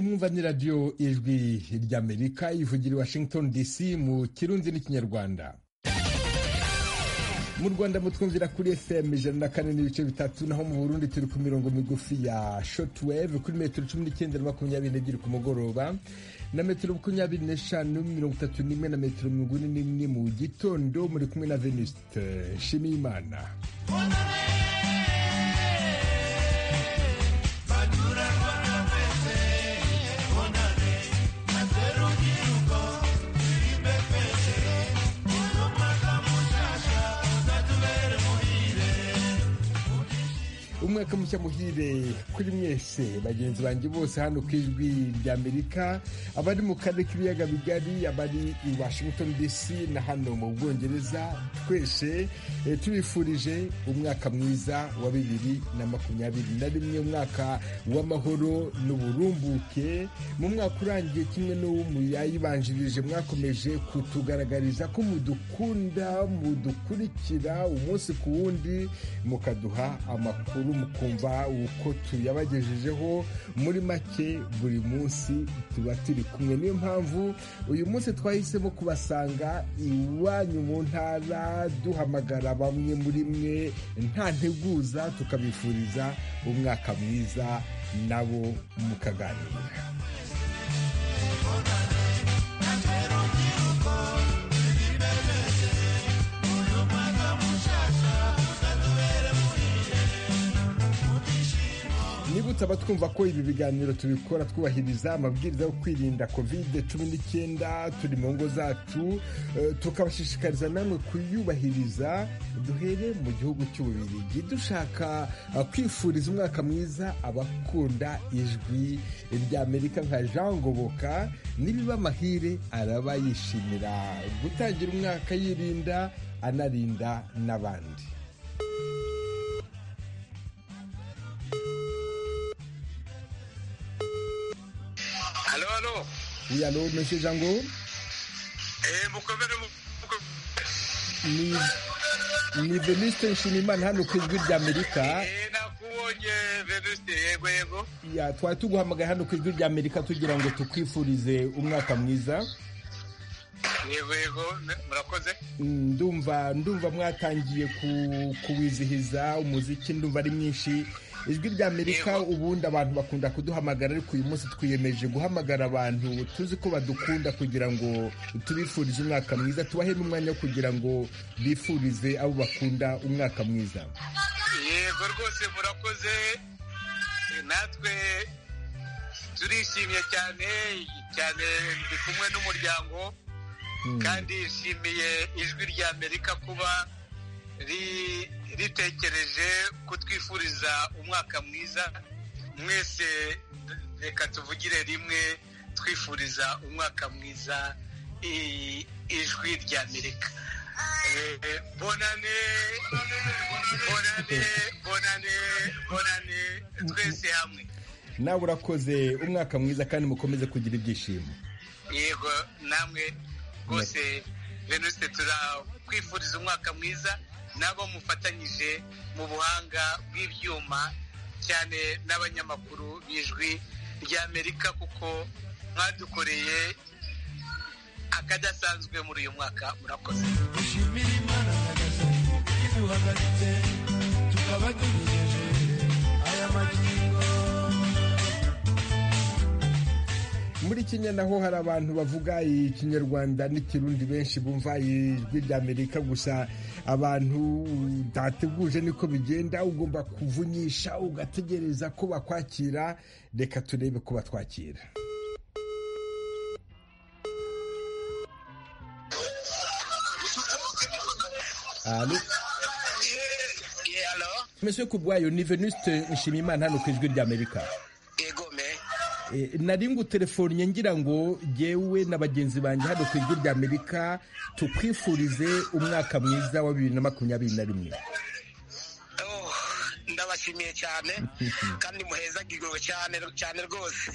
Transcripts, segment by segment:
mwumva ni radiyo ijwi ry'amerika ivugira i washington dc mu kirundi n'ikinyarwanda mu rwanda mutwumvira kuri fm ijana na kane n'ibice bitatu naho mu burundi turi ku mirongo migufi ya shotwave kuri metero cumi n'icyenda na makumyabiri n'ebyiri ku mugoroba na metero makumyabiri n'eshanu mirongo itatu n'imwe na metero mirongo ine n'imwe mu gitondo muri kumwe na venuste nshimiyimana umwaka mushya muhire kuri mwese bagenzi banjye bose hano ku ijwi ry'amerika abari mu karere k'ibiyaga bigari abari i washington dc na hano mu bwongereza twese tubifurije umwaka mwiza wa bibiri na makumyabiri na rimwe umwaka w'amahoro n'uburumbuke mu mwaka urangiye kimwe n'uwo muyayibanjirije mwakomeje kutugaragariza ko mudukunda mudukurikira umunsi ku wundi mukaduha amakuru mukumva uko tuyabagejejeho muri make buri munsi tuba turi kumwe niyo mpamvu uyu munsi twahisemo kubasanga iwanyu mu ntara duhamagara bamwe muri mwe nta nteguza tukabifuriza umwaka mwiza nabo mukaganira niba utaba twumva ko ibi biganiro tubikora twubahiriza amabwiriza yo kwirinda covid cumi n'icyenda turi mu ngo zacu tukabashishikariza namwe kuyubahiriza duhere mu gihugu cy'ububirigi dushaka kwifuriza umwaka mwiza abakunda ijwi ry'amerika nka jean goboka nibiba amahire araba yishimira gutangira umwaka yirinda anarinda n'abandi Allô, allô Oui, allô, monsieur Django Eh, mukomere mu- muko- ni ni Venuste Nshimimana hano ku ijwi ry'Amerika Eh, nakubonye Venuste yego yego ya twari tuguhamagaye hano ku ijwi ry'Amerika tugira ngo tukwifurize umwaka mwiza yego yego ne- murakoze Mm, ndumva ndumva mwatangiye ku- kuwizihiza umuziki ndumva ari mwinshi ijwi ry'Amerika Yego. ubundi abantu bakunda kuduhamagara ariko uyu munsi twiyemeje guhamagara abantu tuzi ko badukunda kugira ngo tubifurize umwaka mwiza tubahe n'umwanya wo kugira ngo bifurize abo bakunda umwaka mwiza yego rwose murakoze Eh, natwe turishimye cyane cyane ndi kumwe n'umuryango Mm. kandi yishimiye ijwi rya amerika kuba ri- ritekereje kutwifuriza umwaka mwiza mwese reka tuvugire rimwe twifuriza umwaka mwiza i- ijwi rya amerika Eh, bonane bonane bonane bonane twese hamwe nawe urakoze umwaka mwiza kandi mukomeze kugira ibyishimo yego namwe rwose venuste turakwifuriza umwaka mwiza n'abo mufatanyije mu buhanga bw'ibyuma cyane n'abanyamakuru b'ijwi ry'amerika kuko mwadukoreye akadasanzwe muri uyu mwaka murakoze dushimira imana nyagasani iduhagaritse tukaba tugejeje aya magingo muri kenya naho hari abantu bavuga ikinyarwanda n'ikirundi benshi bumva ijwi ry'amerika gusa abantu utateguje niko bigenda ugomba kuvunyisha ugategereza ko bakwakira reka turebe ko batwakira Allô? Monsieur Kubwayo ni Venuste Nshimiyimana hano ku ijwi ry'Amerika. yego me Eh, nari ngutelefonnye ngira ngo jyewe na bagenzi banjye hano ku ijwi ry'amerika tukwifurize umwaka mwiza wa bibiri na makumyabiri na rimwe Oh, ndabashimiye cyane kandi muhezagirwe cyane cyane rwose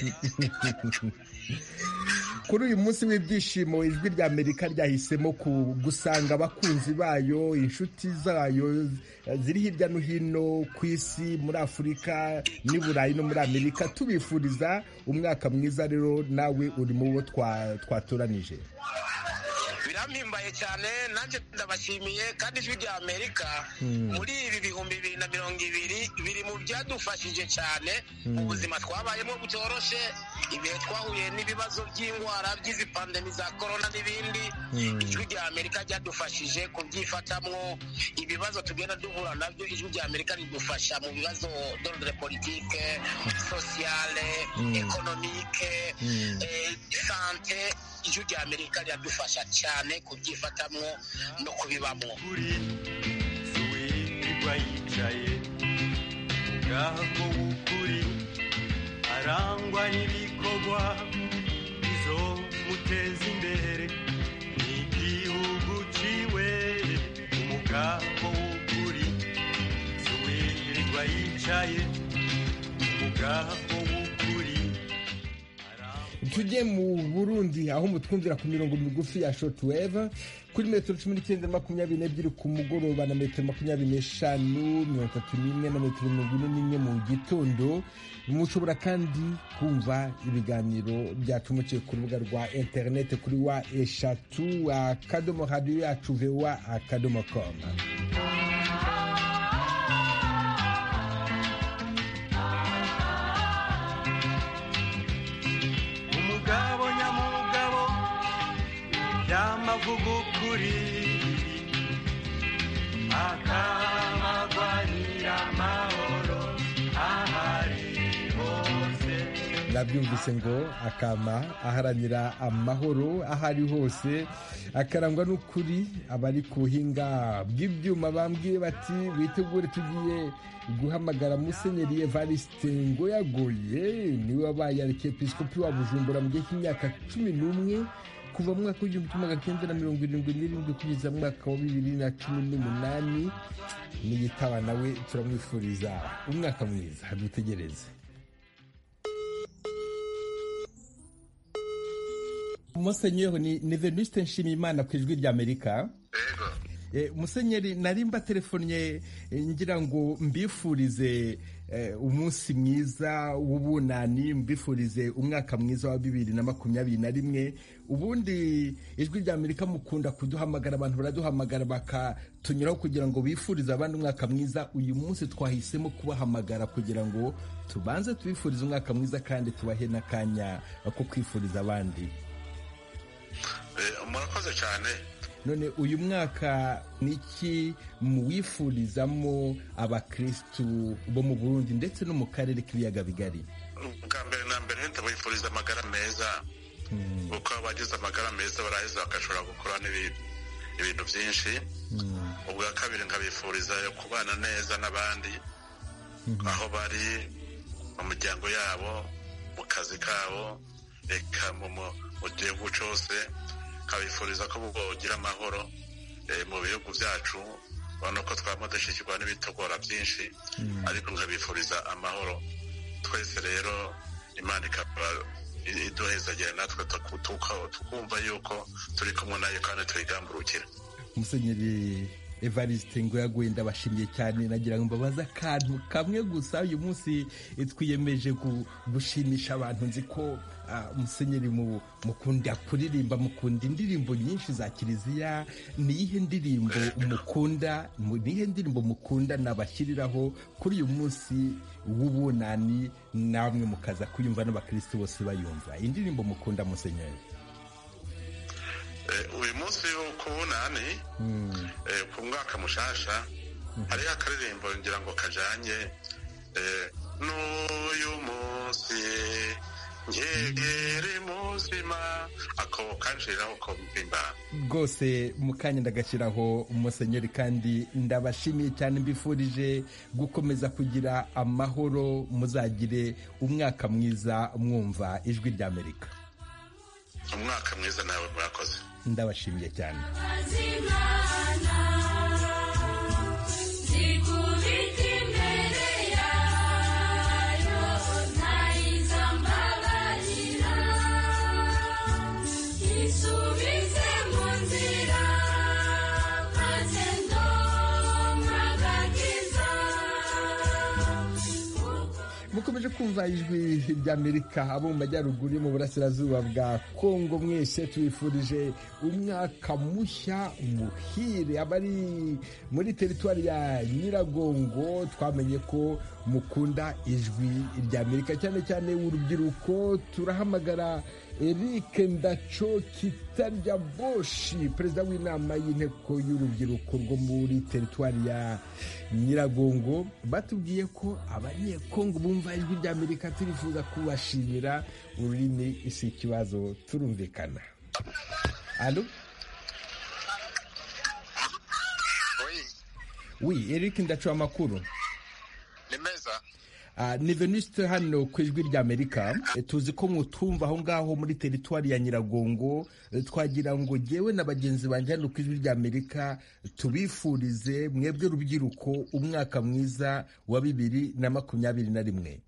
kuri uyu munsi w'ibyishimo ijwi rya amerika ryahisemo gusanga abakunzi bayo inshuti zayo ziri hirya no hino ku isi muri afurika n'i burayi no muri amerika tubifuriza umwaka mwiza rero nawe uri mu bo twatoranije birampimbaye cyane nanjye ndabashimiye kandi ijwi rya amerika muri ibi bihumbi bibiri na mirongo ibiri biri mu byadufashije cyane mu buzima twabayemo butoroshye ibihe twahuye n'ibibazo by'indwara by'izi pandemi za korona n'ibindi ijwi rya amerika ryadufashije kubyifatamwo ibibazo tugenda duhura nabyo ijwi rya amerika ridufasha mu bibazo d'ordre politike sosiyale ekonomike sante ijwi rya amerika riradufasha cyane kubyifatamwo no kubibamwo kuri suwitiba yicaye ubwago w'ukuri arangwa n'ibikorwa bizomuteza imbere ni igihugu ciwe umugambo w'ukuri suwitiba yicaye umugambo w'ukuri tujye mu burundi aho mutwumvira ku mirongo migufi ya shotweve kuri metero cumi n'icyenda na makumyabiri n'ebyiri ku mugoroba na metero makumyabiri n'eshanu mirongo itatu n'imwe na metero mirongo ine n'imwe mu gitondo mushobora kandi kumva ibiganiro byacu muciye ku rubuga rwa interineti kuri wa eshatu akadomo radiyo yacu vewa akadomo komu umugabo nyamugabo y'amavugo kuri akamagwanira amahoro ahari hose nabyumvise ngo akama aharanira amahoro aho ari hose akarangwa n'ukuri abari ku buhinga bw'ibyuma bambwiye bati bitegure tugiye guhamagara musenyeri evariste ngo yagoye niwe wabaye arikepisikopi wa bujumbura mu gihe cy'imyaka cumi n'umwe kuva mu mwaka w'igihumbi kimwe magana cyenda na mirongo irindwi n'irindwi kugeza mu mwaka wa bibiri na cumi n'umunani niyitaba nawe turamwifuriza umwaka mwiza dutegereze musenyeri ni ni venuste nshimiyimana ku ijwi rya amerika yego Eh, musenyeri nari mbatelefonnye eh, ngira ngo mbifurize eh, umunsi mwiza w'ubunani mbifurize umwaka mwiza wa bibiri na makumyabiri na rimwe ubundi ijwi rya amerika mukunda kuduhamagara abantu baraduhamagara bakatunyuraho kugira ngo bifurize abandi umwaka mwiza uyu munsi twahisemo kubahamagara kugira ngo tubanze tubifurize umwaka mwiza kandi tubahe n'akanya ko kwifuriza abandi murakoze cyane none uyu mwaka niki muwifurizamo abakirisitu bo mu burundi ndetse no mu karere k'ibiyaga bigari ubwa mbere na mbere ndabifuriza amagara meza kuko abagize amagara meza baraheza bagashobora gukora n'ibi- ibintu byinshi ubwa kabiri nkabifuriza yo kubana neza n'abandi aho bari mu miryango yabo mu kazi kabo reka mu- mu- mu gihugu cyose nkabifuriza ko bogira amahoro eh, mu bihugu byacu urabona ko twaba dushyikirwa n'ibitogora byinshi ariko nkabifuriza amahoro twese rero imana ikaba i- iduhezagera natwe tuku- tuka- tukumva yuko turi kumwe nayo kandi tuyigamburukira umusenyeri evariste ngo yaguye ndabashimiye cyane nagira ngo mbabaze akantu kamwe gusa uyu munsi eh, twiyemeje gu- gushimisha abantu nzi ko ah, musenyeri mu- mukunda kuririmba mukunda indirimbo nyinshi za kiliziya ni iyihe ndirimbo mukunda mu- ni iyihe ndirimbo mukunda nabashyiriraho kuri uyu munsi w'ubunani namwe mukaza kuyumva n'abakirisitu bose bayumva indirimbo mukunda musenyeri Eh, uyu munsi wo ku bunani eh, ku mwaka mushasha hariho akaririmbo ngira ngo kajanye eh, n'uyu munsi nkegere muzima ako kanjiraho ko mpimbara rwose mukanya ndagashyiraho umusenyeri kandi ndabashimiye cyane mbifurije gukomeza kugira amahoro muzagire umwaka mwiza mwumva ijwi rya amerika umwaka mwiza nawe murakoze ndabashimiye cyane Thank mwaje kumva ijwi ry'amerika abo mu majyaruguru yo mu burasirazuba bwa kongo mwese tubifurije umwaka mushya muhire abari muri teritwari ya nyiragongo twamenye ko mukunda ijwi ry'amerika cyane cyane urubyiruko turahamagara eric ndaco kitarya boshi perezida w'inama y'inteko y'urubyiruko rwo muri teritwari ya nyiragongo batubwiye ko abanyekongo bumva ijwi ry'amerika turifuza kubashimira ururimi si ikibazo turumvikana alo wi eric ndacu amakuru ni meza Ah, ni veniste hano ku ijwi ry'amerika Eh, tuzi ko mutumva aho ngaho muri teritwari ya nyiragongo Eh, twagira ngo jyewe na bagenzi banjye hano ku ijwi ry'amerika tubifurize mwebwe rubyiruko umwaka mwiza wa bibiri na makumyabiri na rimwe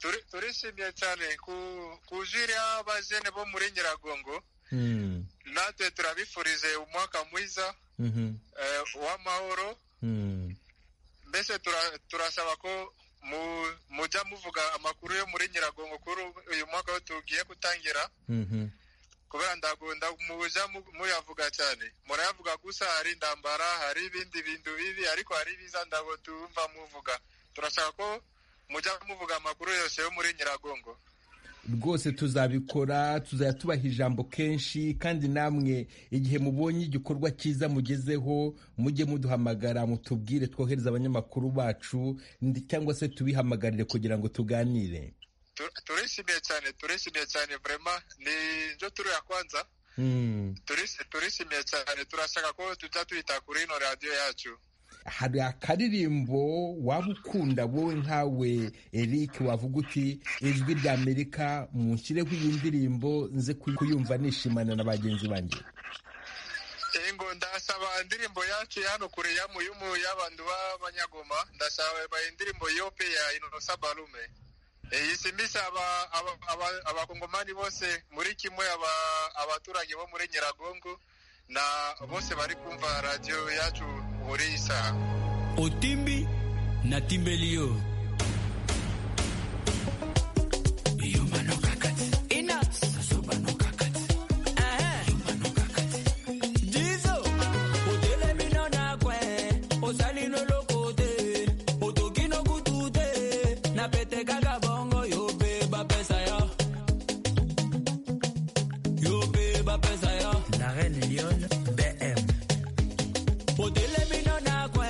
Turi- turishimye cyane ku- kujira abajene bo muri nyiragongo Mm, natwe turabifurije umwaka mwiza mhm, eh, w'amahoro mm. mbese tura- turasaba ko mu- mujya muvuga amakuru yo muri nyiragongo kuri ubu- uyu mwaka wo tugiye gutangira Mhm. kubera ndagunda mujya mu- muyavuga cyane murayavuga gusa hari ndambara hari ibindi bintu bibi ariko hari ibiza ndabo tumva muvuga turashaka ko mujya muvuga amakuru yose yo muri nyiragongo rwose tuzabikora tuzajya tubaha ijambo kenshi kandi namwe igihe mubonye igikorwa cyiza mugezeho mujye muduhamagara mutubwire twohereze abanyamakuru bacu ndi- cyangwa se tubihamagarire kugira ngo tuganire Tu- turishimiye cyane turishimiye cyane vrema ni njo turu ya kwanza Mm. Turish- turishimiye cyane turashaka ko tujya tuyita kuri ino radiyo yacu hari akaririmbo waba ukunda wowe nkawe eric wavuga uti ijwi ry'amerika munshyireho iyi ndirimbo nze kuy- kuyumva nishimana na bagenzi banjye ingo ndasaba indirimbo yacu ya hano kure ya muyumu y'abantu b'abanyagoma ndasaba indirimbo yope ya inosa barume isimisa aba- aba- aba- abakongomani bose muri kimwe aba- abaturage bo muri nyiragongo na bose bari kumva radiyo yacu muri iyi saha otimbi na timbeli yo Yuma no kakati. Sazoba no kakati. Yuma no kakati. La reine Lyon, BM. otelemina nakwe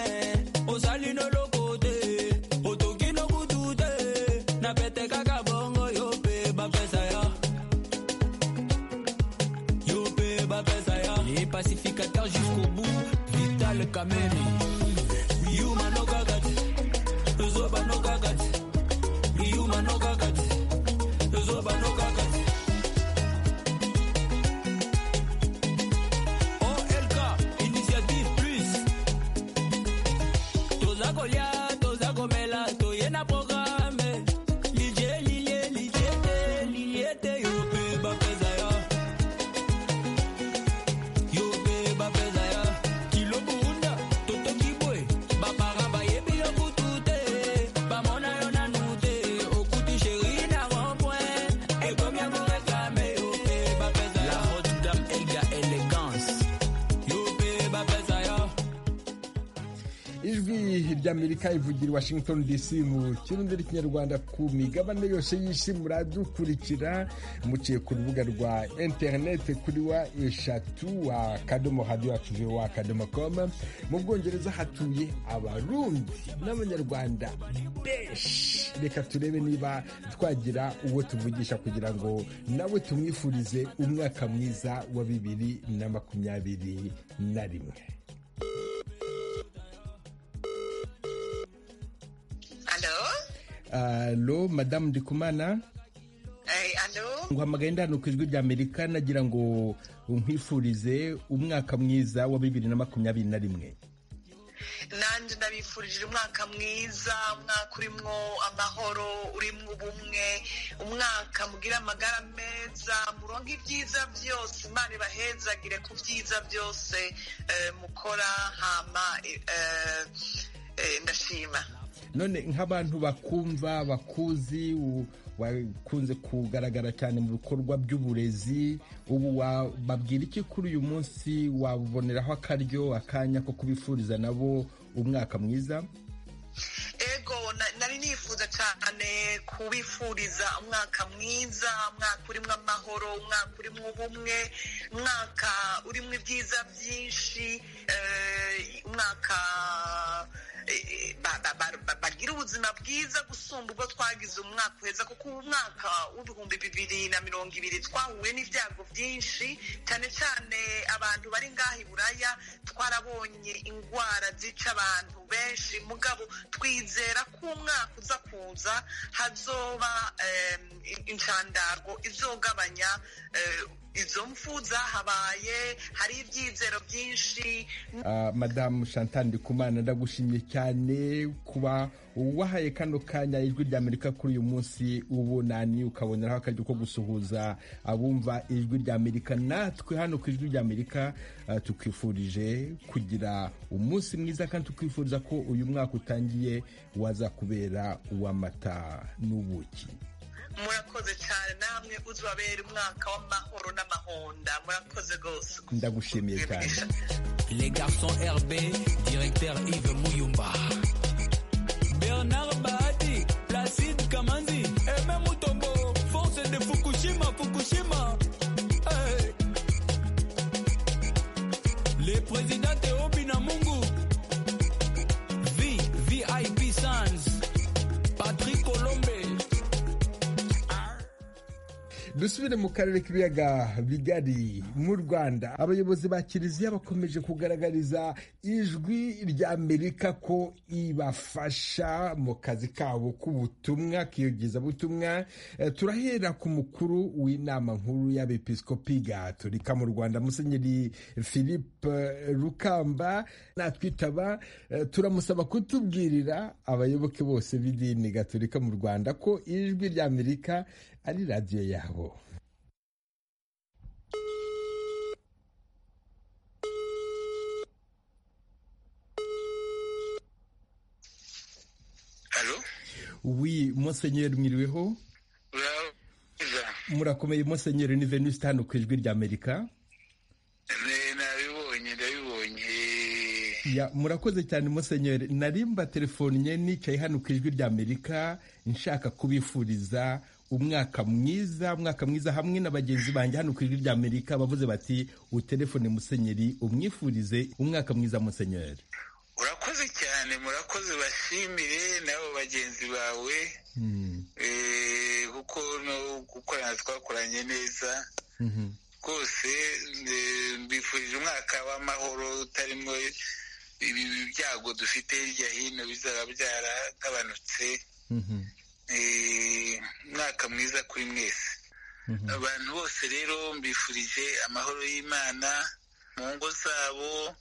ozali noloko te otoki nokutu te na pete kaka bongo yo mpe bapesa yo yo mpe bapesa yo les pacificateurs jusqu'au bout vital kamere yuma nokaka te zoba nokaka te yuma nokaka te zoba nokaka te OLK, Initiative Plus. Toza kolia, toza komela, toye na programme. Lije, lilye, lije te, lilye te, yo pe bapeza ya. Yo pe bapeza ya. Kilo buhunda, toto kibwe, bapara bayebi yo kutu te. Bamona yo nanu te, okuti sheri na rond-point. Ekomi ya korekame, yo pe bapeza ya. La haute dame, Elga Elegance. Yupi, bapesa yo. ijwi ry'amerika ivugira i washington dc mu kirundi n'ikinyarwanda ku migabane yose y'isi muradukurikira muciye ku rubuga rwa interineti kuri wa eshatu wa kadomo hadi wacu wa kadomo komu mu bwongereza hatuye abarundi n'abanyarwanda benshi reka turebe niba twagira uwo tuvugisha kugira ngo nawe tumwifurize umwaka mwiza wa bibiri na makumyabiri na rimwe Allô? alo madamu ndikumana Eh, allô? nguhamagaye ndano ku ijwi ry'amerika nagira ngo nkwifurize umwaka mwiza wa bibiri na makumyabiri na rimwe nanjye ndabifurije umwaka mwiza umwaka urimo amahoro urimo ubumwe umwaka mugira amagara meza muronke ibyiza byose imana ibahezagire ku byiza byose eh, mukora hama eh, eh, ndashima none nk'abantu bakumva bakuzi u- wakunze kugaragara cyane mu bikorwa by'uburezi ubu babwira iki kuri uyu munsi waboneraho akaryo akanya ko kubifuriza nabo umwaka mwiza ego na- nari nifuza cyane kubifuriza umwaka mwiza umwaka urimo amahoro umwaka urimo ubumwe umwaka urimo ibyiza byinshi eh, umwaka eh, ba- ba- ba- ba- bagira ubuzima bwiza gusumba ubwo twagize umwaka uheza kuko ubu umwaka w'ibihumbi bibiri na mirongo ibiri twahuye n'ibyago byinshi cyane cyane abantu bari ngaha i buraya twarabonye indwara zica abantu benshi mugabo twizera ko umwaka uza kuza hazoba em, inshandargo izogabanya eh, izo mfu zahabaye hari ibyizero byinshi Ah, madamu chantal ndikumana ndagushimye cyane kuba wahaye kano kanya ijwi rya amerika kuri uyu munsi ubunani ukaboneraho akaryo ko gusuhuza abumva ijwi rya amerika natwe hano ku ijwi rya amerika ah, tukwifurije kugira umunsi mwiza kandi tukwifuriza ko uyu mwaka utangiye waza kubera uw'amata n'ubuki murakoze cyane namwe uzabera umwaka w'amahoro n'amahonda murakoze rwose ndagushimiye cyane Les garçons RB, directeur Yves Mouyumba. Bernard Bahati, Placide Kamanzi, Aimé Mutombo, force de Fukushima, Fukushima. Hey. Le président Théo Binamungu, V, VIP Sans, Patrick Colombe. dusubire mu karere k'ibiyaga bigari mu rwanda abayobozi ba kiliziya bakomeje kugaragariza ijwi ry'amerika ko ibafasha mu kazi kabo k'ubutumwa k'iyogezabutumwa Eh, turahera ku mukuru w'inama nkuru y'abepiskopi gatolika mu rwanda musenyeri philippe eh, rukamba natwitaba eh, turamusaba kutubwirira abayoboke bose b'idini gatolika mu rwanda ko ijwi ry'amerika ari radiyo yabo halo wi musenyeri mwiriweho uraza murakomeye musenyeri ni venuste hano ku ijwi rya amerika Ne- nabibonye ndabibonye Ya, murakoze cyane musenyeri narimba telefonye nicaye hano ku ijwi rya amerika nshaka kubifuriza umwaka mwiza umwaka mwiza hamwe na bagenzi banjye hano ku ijwi rya amerika bavuze bati utelefone musenyeri umwifurize umwaka mwiza musenyeri urakoze cyane murakoze bashimire n'abo bagenzi bawe Hmm, Eh, kuko no gukorana twakoranye neza mhm. rwose eh, mbifurije umwaka w'amahoro utarimo ibi byago dufite hirya hino bizaba byaragabanutse Mhm, Eh, umwaka mwiza kuri mwese mhm. abantu bose rero mbifurije amahoro y'imana mu ngo zabo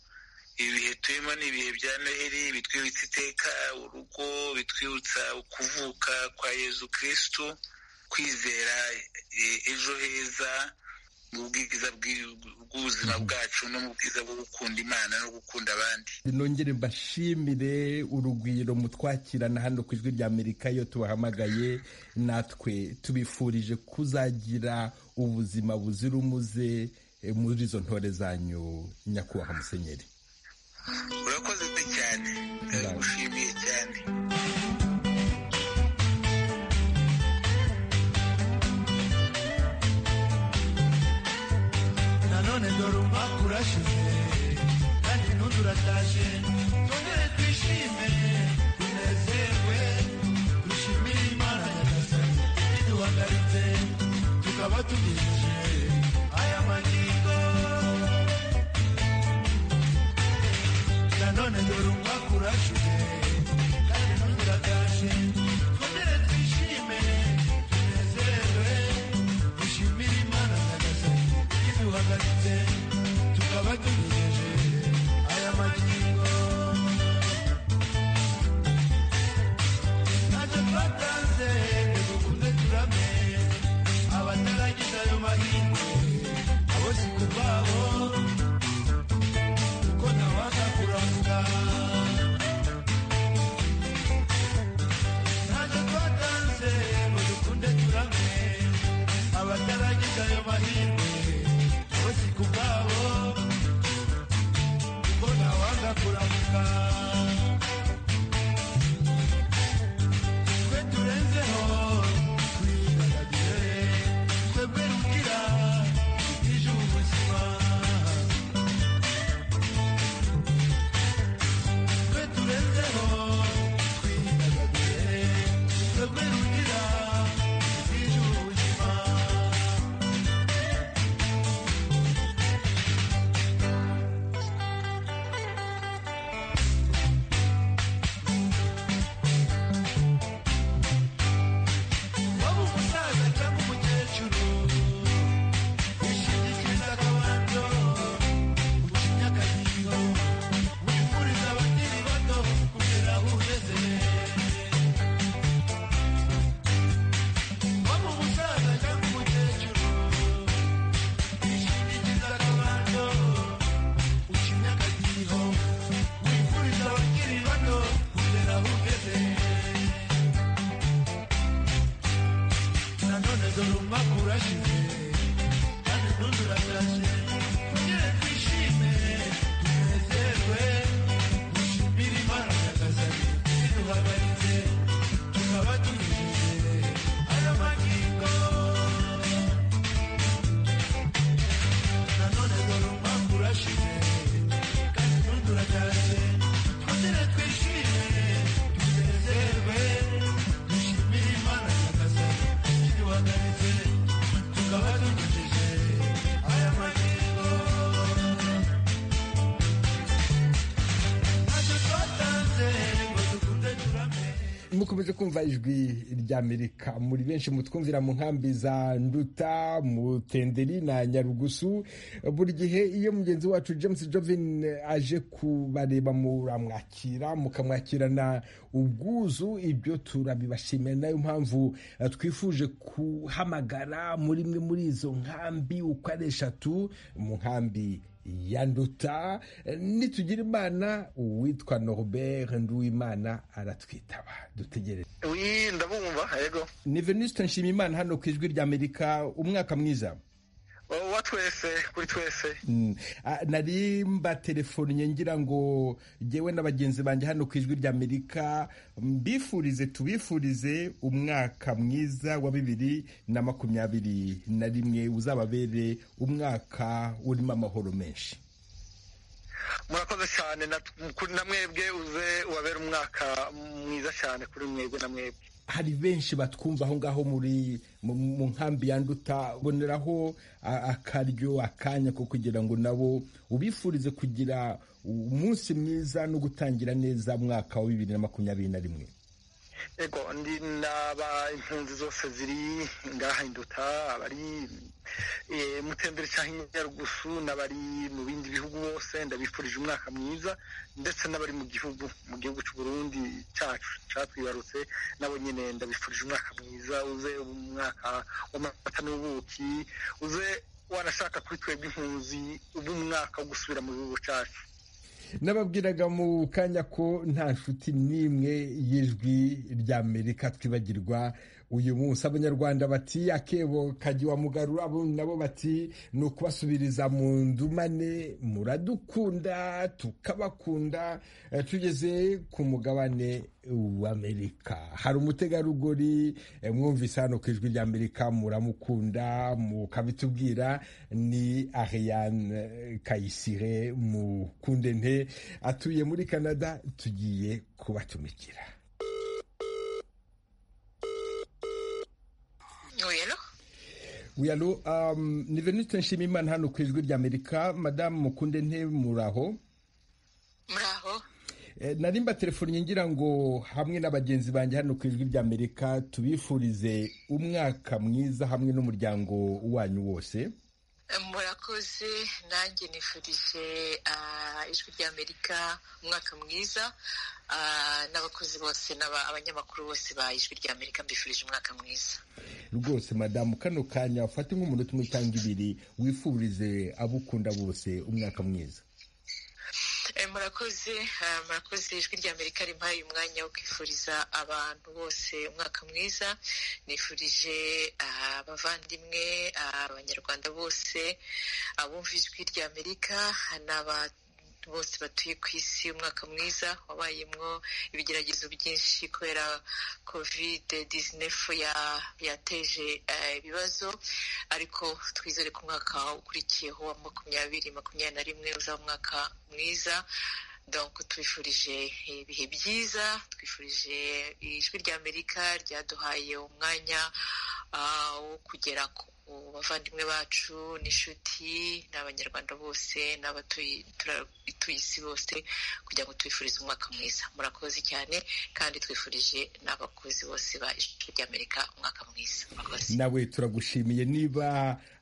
ibihe turimo ni ibihe bya noheli bitwibutsa iteka urugo bitwibutsa ukuvuka kwa yezu kirisitu kwizera e- ejo heza mu bwiza bw'i- bw'ubuzima bwacu no mu bwiza bwo gukunda imana no gukunda abandi nongere mbashimire urugwiro mutwakirana hano ku ijwi rya amerika iyo tubahamagaye natwe tubifurije kuzagira ubuzima buzira umuze eh, muri izo ntore zanyu nyakubahwa musenyeri urakoze cyane ndagushimiye cyane nanone dore umwaka urashize kandi n'uturatashye twongere twishime tunezerwe dushimire imana nyagasani iduhagaritse tukaba tugejeje aya magingo nanone dore umwaka urashize kandi n'uturatashye twongere twishime tunezerwe dushimire imana nyagasani iduhagaritse tukaba tugejeje aya magingo ntacyo twatanze dukunze turame abataragize ayo mahirwe abo si kubabo kuko ntawanga kurangira gushaka twe turenzeho twidagadure twebwe rugira twitije ubu buzima twe turenzeho twidagadure twebwe rugira twitije ubu buzima waba umusaza cyangwa umukecuru wishingikiriza akabanza ucinya akayigo wifuriza abakiri bato kugera aho ugeze waba umusaza cyangwa umukecuru wishingikiriza akabanza ucinya akayigo wifuriza abakiri bato kugera aho ugeze nanone dore umwaka urashize kandi n'undi uratashe kugira twishime tunezerwe dushimire imana nyagasani iduhagaritse tukaba tunyujije aya magingo nanone dore umwaka urashize kandi n'undi uratashe kugira twishime tunezerwe dushimire imana nyagasani iduhagaritse tukaba tunyujije aya magingo ntacyo twatanze ngo dukunde turame mukomeje kumva ijwi ry'amerika muri benshi mutwumvira mu nkambi za nduta mutenderi na nyarugusu buri gihe iyo mugenzi wacu james jovin aje kubareba muramwakira mukamwakirana ubwuzu ibyo turabibashimira nayo mpamvu eh, twifuje kuhamagara muri imwe muri izo nkambi uko ari eshatu mu nkambi yanduta nitugira imana uwitwa norbert nduwimana aratwitaba dutegereze wi ndabumva yego ni venuste nshimiyimana hano ku ijwi ry'amerika umwaka mwiza wa twese kuri twese Mm. Ah, nari mbatelefonnye ngira ngo ngewe na bagenzi banjye hano ku ijwi ry'amerika mbifurize tubifurize umwaka mwiza wa bibiri na makumyabiri na rimwe uzababere umwaka urimo amahoro menshi murakoze cyane na- kuri na mwebwe uze ubabere umwaka mwiza cyane kuri mwebwe na mwebwe hari benshi batwumva aho ngaho muri mu mu nkambi yanduta boneraho a- akaryo akanya ko kugira ngo nabo ubifurize kugira umunsi mwiza no gutangira neza mwaka wa bibiri na makumyabiri na rimwe yego ndi naba impunzi zose ziri ngaha induta abari eh, mutembere cyangwa inyarugusu n'abari mu bindi bihugu bose ndabifurije umwaka mwiza ndetse n'abari mu gihugu mu gihugu cy'u Burundi cyacu cyatwibarutse nabo nyine ndabifurije umwaka mwiza uze umwaka w'amata n'ubuki uze wanashaka kuri twebwe impunzi ube umwaka wo gusubira mu gihugu cyacu nababwiraga mu kanya ko nta nshuti n'imwe y'ijwi ry'amerika twibagirwa uyu munsi abanyarwanda bati akebo kajya wa mugarura abo nabo bati ni ukubasubiriza mu ndumane muradukunda tukabakunda Eh, tugeze ku mugabane w'amerika hari umutegarugori eh, mwumvise hano ku ijwi ry'amerika muramukunda mukabitubwira ni ariane kayisire mukunde nte atuye muri canada tugiye kubatumikira Uyelo? wiyalo um, ni veniste nshimimana hano ku ijwi ry'amerika madamu mukunde nte muraho Muraho. Eh, nari mbatelefonnye ngira ngo hamwe n'abagenzi banjye hano ku ijwi ry'amerika tubifurize umwaka mwiza hamwe n'umuryango wanyu wose murakoze nanjye nifurije ah, ijwi ry'amerika umwaka mwiza ah, n'abakozi bose n'aba- abanyamakuru bose ba ijwi ry'amerika mbifurije umwaka mwiza rwose madamu kano kanya ufate nk'umunota umwe cyangwa ibiri wifurize abo ukunda bose umwaka mwiza Eh, murakoze ah, murakoze ijwi ry'amerika rimpaye umwanya wo kwifuriza abantu bose umwaka mwiza nifurije ah, abavandimwe ah, abanyarwanda bose abumva ijwi ry'amerika n'aba bose batuye ku isi umwaka mwiza wabayemo ibigeragezo byinshi kubera kovide disinefu yateje eh, ibibazo ariko twizere ko umwaka ukurikiyeho wa makumyabiri makumyabiri na rimwe uzaba umwaka mwiza donc twifurije ibihe byiza twifurije ijwi rya amerika ryaduhaye umwanya ah, wo kugera ku bavandimwe bacu n'inshuti n'abanyarwanda bose n'abatuye tura- ituye isi bose kugira ngo tubifurize umwaka mwiza murakoze cyane kandi twifurije n'abakozi bose ba ijwi rya amerika umwaka mwiza murakoze nawe turagushimiye niba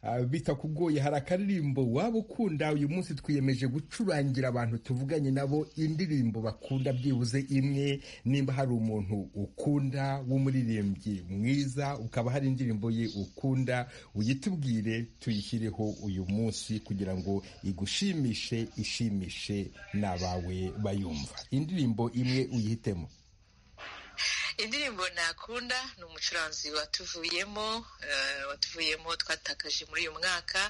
ah, bitakugoye hari akaririmbo waba ukunda uyu munsi twiyemeje gucurangira abantu tuvuganye nabo indirimbo bakunda byibuze imwe nimba hari umuntu ukunda w'umuririmbyi mwiza ukaba hari indirimbo ye ukunda uyitubwire tuyishyireho uyu munsi kugira ngo igushimishe ishimishe n'abawe bayumva indirimbo imwe uyihitemo indirimbo nakunda ni umucuranzi watuvuyemo eh, watuvuyemo twatakaje muri uyu mwaka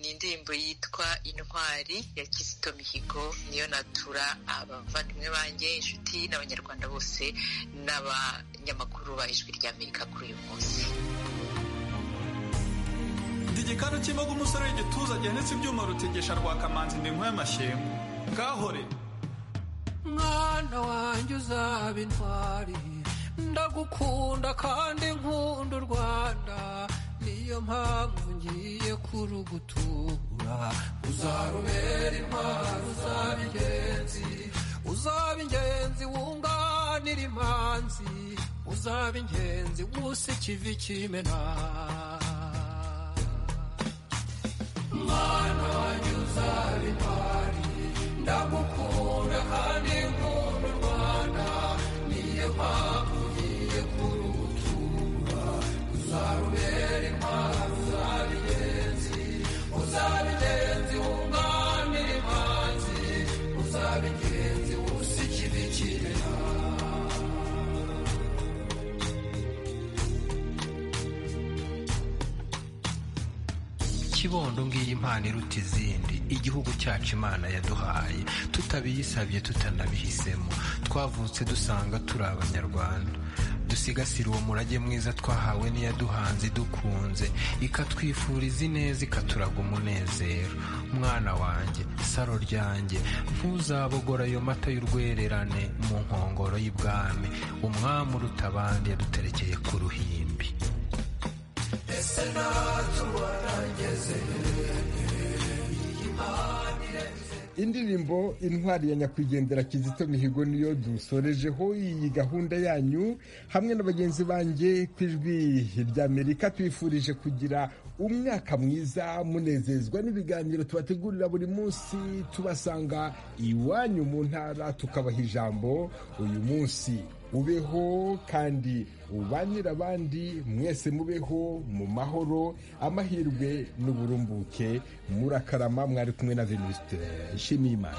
ni indirimbo yitwa intwari ya kizito mihigo niyo natura abavandimwe banjye inshuti n'abanyarwanda bose n'abanyamakuru ba ijwi rya amerika kuri uyu munsi ndi igikanu cy'imboga umusore w'igituza gihanitse ibyuma rutegesha rwa kamanzi ndi inkuba y'amashyengo kahore mwana wanjye uzaba intwari ndagukunda kandi nkunda u rwanda niyo mpamvu ngiye kurugutura uzarubera intwari uzaba ingenzi uzaba ingenzi wunganira imanzi uzaba ingenzi gusa ikivi kimena mwana wanjye uzaba intwari ndagukunda kandi nkunda u rwanda niyo mpamvu ngiye kurutura uzarubera intwaro uzaba ingenzi uzaba ingenzi wunganira imanzi uzaba ingenzi wusa ikibi kimena kibondo ngiyi impano iruta izindi igihugu cyacu imana yaduhaye tutabiyisabye tutanabihisemo twavutse dusanga turi abanyarwanda dusigasire uwo murage mwiza twahawe n'iyaduhanze idukunze ikatwifuriza ineza ikaturaga umunezero mwana wanjye saro ryanjye ntuzabogora ayo mata y'urwererane mu nkongoro y'ibwami umwami uruta abandi yaduterekeye ku ruhimbi indirimbo intwari ya nyakwigendera kizito mihigo niyo dusorejeho iyi gahunda yanyu hamwe na bagenzi banjye ku ijwi ry'amerika twifurije kugira umwaka mwiza munezezwa n'ibiganiro tubategurira buri munsi tubasanga iwanyu mu ntara tukabaha ijambo uyu munsi ubeho kandi ubanire abandi mwese mubeho mu mahoro amahirwe n'uburumbuke murakarama mwari kumwe na venuste nshimiyimana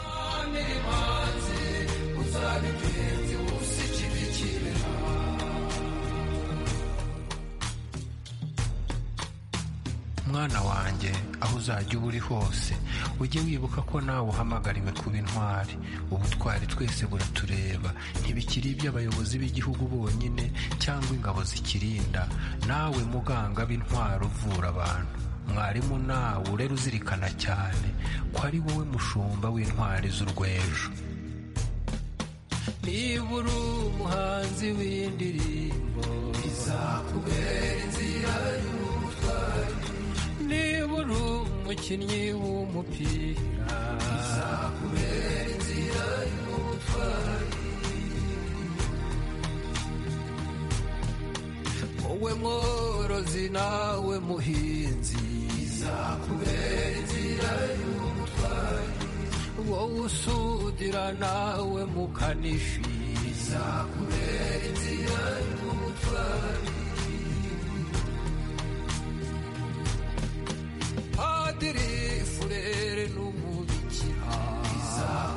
mwana wanjye aho uzajya uba uri hose ujye wibuka ko nawe uhamagariwe kuba intwari ubutwari twese buratureba ntibikiri iby'abayobozi b'igihugu bonyine cyangwa ingabo zikirinda nawe muganga b'intwari uvura abantu mwarimu nawe urera uzirikana cyane ko ari wowe mushumba w'intwari z'urwejo niba uri umuhanzi w'indirimbo izakubera inzira y'ubutwari niba uri umukinnyi w'umupira izakubera inzira y'ubutwari wowe mworozi nawe muhinzi izakubera inzira y'ubutwari wowe usudira nawe mukanishi izakubera inzira y'ubutwari padiri